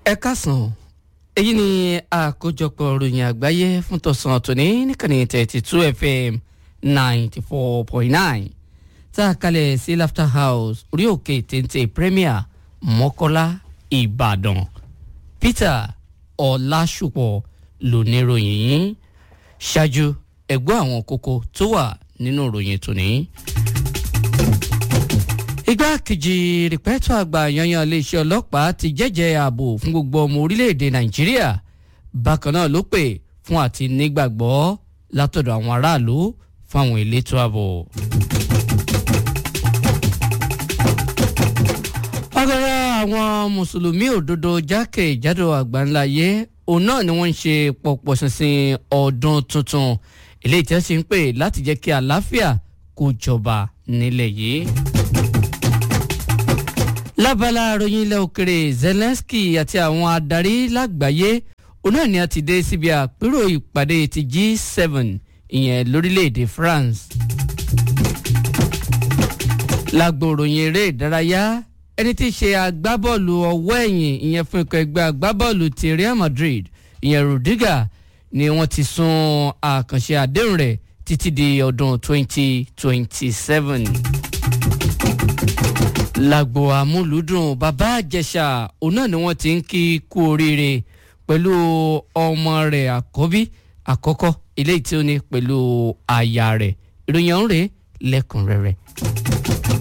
ẹ káàsán èyí ni àkójọpọ̀ ròyìn àgbáyé fún tọ̀sán tòní níkànnì thirty two fm ninety four point nine tá a kalẹ̀ sí laughter house orí òkè téńté premier mọ́kọ́lá ìbàdàn peter ọ̀làṣùpọ̀ lóníròyìn yìí ṣáájú ẹ̀gbọ́n àwọn kókó tó wà nínú ìròyìn tòní igbákejì rìpẹ́tọ̀ àgbà yanyan iléeṣẹ́ ọlọ́pàá ti jẹ́jẹ́ ààbò fún gbogbo ọmọ orílẹ̀-èdè nàìjíríà bákan náà ló pè fún àti nígbàgbọ́ látọ̀dọ̀ àwọn aráàlú fún àwọn elétò ààbò. ọ̀gọ̀rọ̀ àwọn mùsùlùmí òdodo jákèjádò àgbáńláyé òun náà ni wọ́n ń ṣe pọ̀pọ̀ ṣinṣin ọdún tuntun eléyìí tí wọ́n ṣe ń pè láti jẹ́ kí àlàáfíà kó jọba nílẹ̀ yìí lábala àròyìn ilẹ̀ òkèrè zelensky àti àwọn adarí lágbàáyé òun náà ni a ti dé síbi àpérò ìpàdé ti g7 ìyẹn lórílẹ̀‐èdè france. lágbo ìròyìn eré ìdárayá ẹni tí í ṣe agbábọ́ọ̀lù ọwọ́ ẹ̀yìn ìyẹn fún ikọ̀ ẹgbẹ́ agbábọ́ọ̀lù ti real madrid ìyẹn rudiga ni wọ́n ti sún àkànṣe àdéhùn rẹ̀ títí di ọdún 2027 lágbo amúlùúdùn bàbá àjẹsà òun náà ni wọ́n ti ń kí kú oríire pẹ̀lú ọmọ rẹ̀ àkọ́bí àkọ́kọ́ eléyìí tí ó ní pẹ̀lú aya rẹ̀ ìròyìn ọ̀hún rèé lẹ́kùnrẹ́rẹ́.